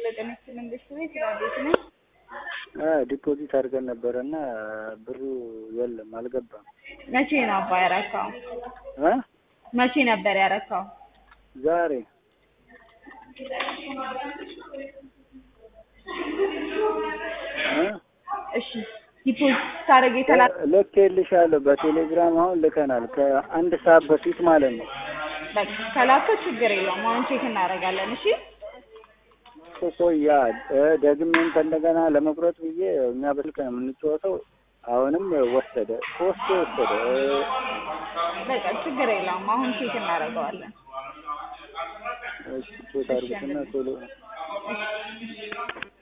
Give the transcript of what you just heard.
ጤና መንግስት ቤት ራዴት ነኝ። ዲፖዚት አድርገን ነበረ እና ብሩ የለም አልገባም። መቼ ነው አባ ያረካው? እ መቼ ነበር ያረካው? ዛሬ እ እሺ ዲፖዚት ታደርግ የተላከ ልኬልሻለሁ በቴሌግራም አሁን ልከናል ከአንድ ሰዓት በፊት ማለት ነው። በቃ ከላከ ችግር የለውም። አሁን ቼክ እናደርጋለን። እሺ ቆያ ደግሜም ከእንደገና ለመቁረጥ ብዬ እኛ በስልክ ነው የምንጫወተው። አሁንም ወሰደ ሶስቴ ወሰደ። በቃ ችግር የለውም። አሁን ቼክ እናደርገዋለን። እሺ ቼክ አድርጉትና ቶሎ